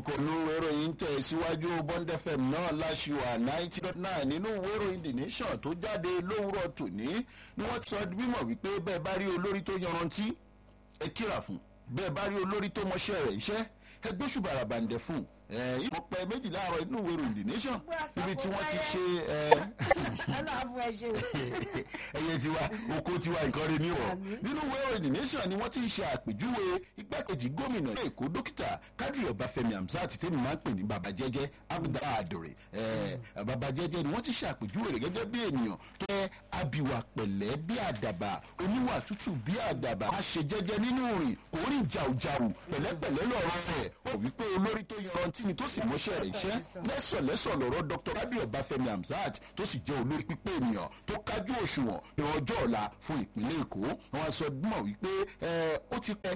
kò ní ìwé ìròyìn tẹ̀ síwájú bond fm náà láṣìwà ninety dot nine nínú ìwé ìròyìn the nation tó jáde lówùrọ̀ tòní ni wọ́n ti sọ bímọ wípé bẹ́ẹ̀ bá rí olórí tó yanrantí ẹ kíra fún bẹ́ẹ̀ bá rí olórí tó mọṣẹ́ rẹ̀ iṣẹ́ ẹ gbóṣùbà àràbàǹdẹ̀ fún ìmọ̀ pẹ́ méjì láàárọ̀ inú ìwé ìròyìn the nation níbi tí wọ́n ti ṣe ẹyẹ tiwa oko tiwa nǹkan rẹ níwọ̀ nínú ìwé ìròyìn the nation ni wọ́n ti ṣe àpèjúwe igbákejì gómìnà èkó dókítà kádìrì ọbáfẹ́mi hamzat tèmi máa ń pè ní baba jẹ́jẹ́ abdul adore baba jẹ́jẹ́ ni wọ́n ti ṣe àpèjúwe rẹ̀ gẹ́gẹ́ bí ènìyàn tó yẹ abiwa pẹ̀lẹ́ bí àdàbà oníwà tútù bí àdàbà a ṣe jẹ́jẹ́ nínú rìn kò rìn jàùjàù pẹ̀lẹ́pẹ̀lẹ́ lọ́rọ̀ rẹ̀ ó wípé olórí tó yanrantí ni tó sì mọ́ṣẹ́ rẹ̀ iṣẹ́ lẹ́sọ̀lẹ́sọ̀ lọ́rọ̀ dr rabi ọbáfẹ́mi hamzat tó sì jẹ́ olórí pípé ènìyàn tó kájú òṣùwọ̀n ní ọjọ́ ọ̀la fún ìpínlẹ̀ èkó wọn sọ mọ̀ wípé ó ti pẹ́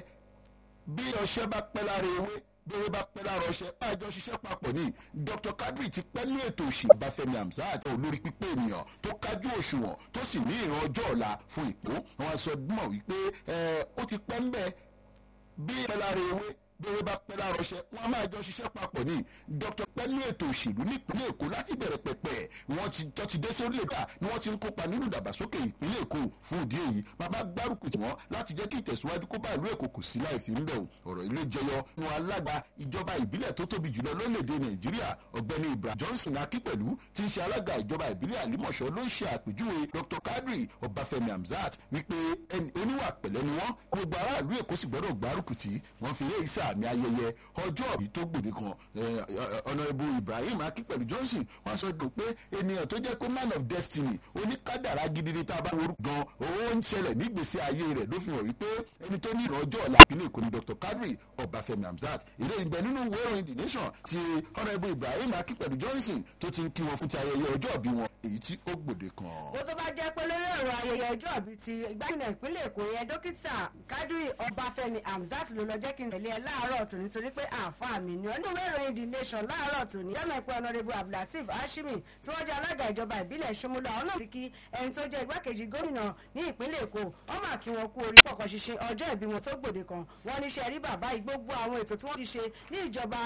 bí ọṣẹ́ bá pẹ́ lára ewé bí ewé bá pẹ́ lára ọṣẹ àjọ ṣiṣẹ́ papọ̀ ní dr kadri ti pẹ́ ní ètò òṣì ọbáfẹ́mi hamzat olórí pípé ènìyàn tó kájú òṣùwọ̀n tó sì ní ìran ọjọ́ ọ̀la fún ìpó wọn sọ mọ̀ wípé ó ti pẹ́ ń bẹ́ bí pẹ́ lára ewé bẹ́ẹ̀ bá pẹ́ láàárọ̀ ṣẹ́ wọ́n á máa jọ ṣiṣẹ́ papọ̀ ní dr pẹ́lú ètò òṣèlú nípínlẹ̀ èkó láti bẹ̀rẹ̀ pẹ̀pẹ̀ wọ́n ti tọ́ ti dé sórí èdè ni wọ́n ti ń kópa nínú ìdàgbàsókè ìpínlẹ̀ èkó fún ìdí èyí bàbá gbárùkù tí wọ́n láti jẹ́ kí ìtẹ̀síwájú kó bá ìlú èkó kò sí láì fi ń bẹ̀ ọ̀rọ̀ ilé jẹyọ nu alága ìjọba ìbílẹ̀ tó tóbi jùlọ lórílẹ̀‐èdè nàìjíríà ọ̀gbẹ́ni ibrahim johnson akípẹ̀lú ti ń ṣe alága ìjọba ìbílẹ̀ àlímọ̀ṣọ́ ló ń ṣe àpèjúwe dr kadri ọbáfẹ́mi hamzat wípé oníwà pẹ̀lẹ́ ni wọ́n gbogbo aráàlú èkó sì gbọ́dọ̀ gbárùkù tí wọ́n fi eré ìsà àmì ayẹyẹ ọjọ́ ìbí tó gbòde kan ọ̀nàrẹ́bù ibrahim akípẹ̀lú johnson wọ́n sọ dùn pé ènìyàn tó jẹ́ pé man of destiny oníkádàrá gidi ni tá a bá worú gan owó ń ṣẹlẹ̀ nígbèsè ayé rẹ̀ ló fi hàn wípé ẹni tó ní ìran ọjọ́ ọ̀la ìpínlẹ̀ èkó ni dr kadri ọbáfẹ́mi hamzat ilé ìgbẹ́ nínú ìwé ìròyìn the nation ti ọ̀nàrẹ́bù ibrahim akípẹ̀lú johnson tó ti ń kí wọn fún ti ayẹyẹ ọjọ́ ìbí wọn èyí tí ó gbòde kan. bó tó bá jẹ́ pé lórí ọ̀rọ̀ ayẹyẹ ọjọ́ ìbí ti gbàgbọ́n ìpínlẹ̀ èkó yẹn dókítà kadri ọbáfẹ́mi hamzat ló lọ jẹ́ kí n tẹ̀lé ẹ láàárọ̀ tòní torí pé àǹfààní mi ni ọdún ìwé the nation láàárọ̀ tòní yọmọ ìpè ọ̀nàdẹ́bù abdulateef hashimi tí wọ́n jẹ́ alága ìjọba ìbílẹ̀ ṣomúlò àwọn náà ti kí ẹni tó jẹ́ igbákejì gómìnà ní ìpínlẹ̀ èkó wọ́n mà kí wọn kú orí pọ̀kọ̀ ṣiṣẹ́ ọjọ́ ìbí wọn tó gbòde kan wọ́n ní ṣe rí bàbá yìí gbogbo àwọn ètò tí wọ́n ti ṣe ní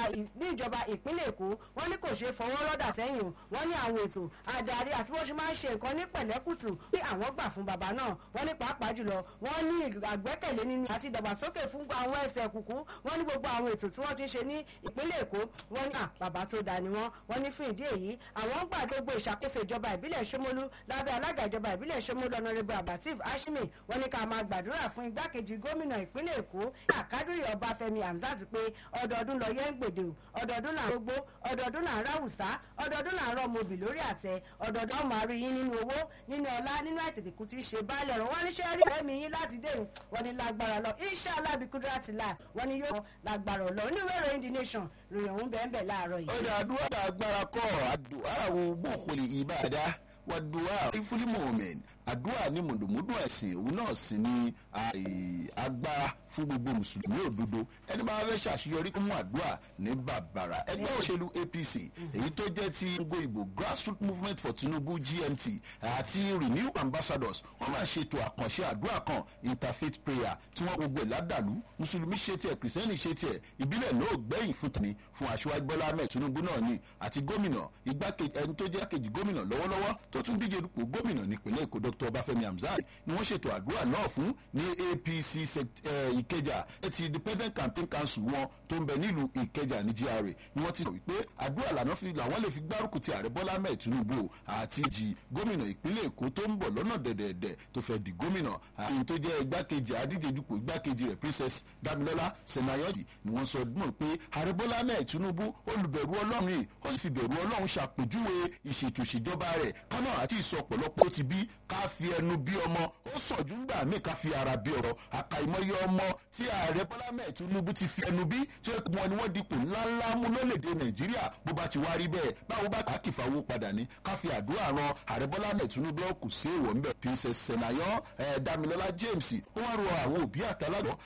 ìjọba ìpínlẹ̀ èkó wọ́n ní kò ṣe fọwọ́ rọ́dà sẹ́yìn o wọ́n ní àwọn ètò adarí àti wọ́n ṣe máa ń ṣe nǹkan ní pẹ̀lẹ́kùtù pé àwọn gbà fún bàbá náà wọ́n ní pàápàá jùlọ wọ́n ní àgbẹ́kẹ̀lé nínú àti ìdàgbàsókè fún àwọn ẹsẹ̀ kùkú wọ́n ní gbogbo àwọn ètò tí wọ́n ti ṣe ní ìpínlẹ̀ èkó wọ́n ní bàbá tó dá ni wọ́n wọ́n ní fún ìdí èyí àwọn ń gbà gbogbo ìṣàkóso ìjọba ìbílẹ̀ ṣómólú lábẹ́ alága ìjọba ìbílẹ̀ ṣómólú ọ̀nàrẹ́bù abatif hashimi wọ́n ní ká máa gbàdúrà fún igbákejì gómìnà ìpínlẹ̀ èkó àkádùrì ọbáfẹ́mi hamzat pé ọdọọdún lọ yẹn ń gbèdè o ọdọọdún là ń gbogbo ọdọọdún là ń ráwùsá ọdọọdún là ń rọ ọmọbì lórí àtẹ ọdọọdún ọmọ àrí yín nínú owó nínú ọlá nínú àìtètèkú tí í ṣe báàlẹ̀ ọ̀rọ̀ wọ́n ní ṣe rí ẹ̀mí yín láti dé wọ́n ní lágbára lọ iṣẹ́ alábìkúdúrà ti là wọ́n ní yóò lágbára lọ oníwèé ìròyìn the nation ròyìn òun bẹ́ẹ̀ bẹ́ẹ̀ láàárọ̀ yìí. ọ̀dà àdúrà agbára kọ́ àdúrà wo bókòlì ìbàdà wàdùwà ìfúlímọ̀ọ́mẹ́n àdúrà ní mùdùmùdù ẹ̀sìn òun náà sì ní agbára fún gbogbo mùsùlùmí òdodo ẹni bá fẹ́ ṣàṣeyọrí kó mú àdúrà ní bàbàrà ẹgbẹ́ òṣèlú apc èyí tó jẹ́ ti ngo ìbò grassroots movement for tinubu gmt àti renew ambassadors wọ́n máa ṣètò àkànṣe àdúrà kan interfaith prayer tí wọ́n gbogbo ẹ̀ ládàlú mùsùlùmí ṣe tiẹ̀ kìrìsìtẹ́nì ṣe tiẹ̀ ìbílẹ̀ náà gbẹ̀yìn fún tani fún aṣíwájú bọ́lá ahmed tinubu náà ni àti gómìnà igbákejì ẹni tó jẹ́ kejì gómìnà lọ́wọ́lọ́wọ́ tó tún díje dupò gómìnà nípínlẹ̀ èkó dr ọbáfẹ́mi hamzat ni wọ́n ṣètò àdúrà náà fún ní apc ìkẹjà ti independent campaign council wọn tó ń bẹ nílùú ìkẹjà ní gra ni wọ́n ti sọ wípé àdúrà lànà fi làwọn lè fi gbárùkù ti ààrẹ bọ́lá ahmed tinubu àti jì gómìnà ìpínlẹ̀ èkó tó ń bọ̀ lọ́nà dẹ̀dẹ̀dẹ̀ tó fẹ́ di gómìnà àyìn tó jẹ́ igbákejì adíje dupò igbákejì rẹ̀ princess damilọ́lá senayọ́dì ni wọ́n sọ mọ̀ pé ààrẹ bọ́lá ahmed tinubu olùbẹ̀rù ọlọ́run yìí ó sì fi bẹ̀rù ọlọ́run ṣàpèjúwe ìṣètò ìṣèjọba rẹ̀ kánà àti ìsọpọ̀lọpọ̀ tó ti bí ká fi ẹnu bí ọmọ ó sọ̀jú ńgbà míì ká fi ara bí ọ̀rọ̀ àkàìmọye ọmọ tí ààrẹ bọ́lá mẹ́ẹ̀ tinubu ti fi ẹnu bí tí wọn ni wọ́n dipò ńláńlá mú lólèdè nàìjíríà bó bá ti wá rí bẹ́ẹ̀ báwo bá kà á kì fáwọ́ padà ní ká fi àdúrà ran ààrẹ bọ́lá mẹ́ẹ̀ tinubu kù sí èèwọ̀ ńbẹ̀ princess senayan damilọ́lá james ó wá rọ àwọn òbí àtàlágbọ̀n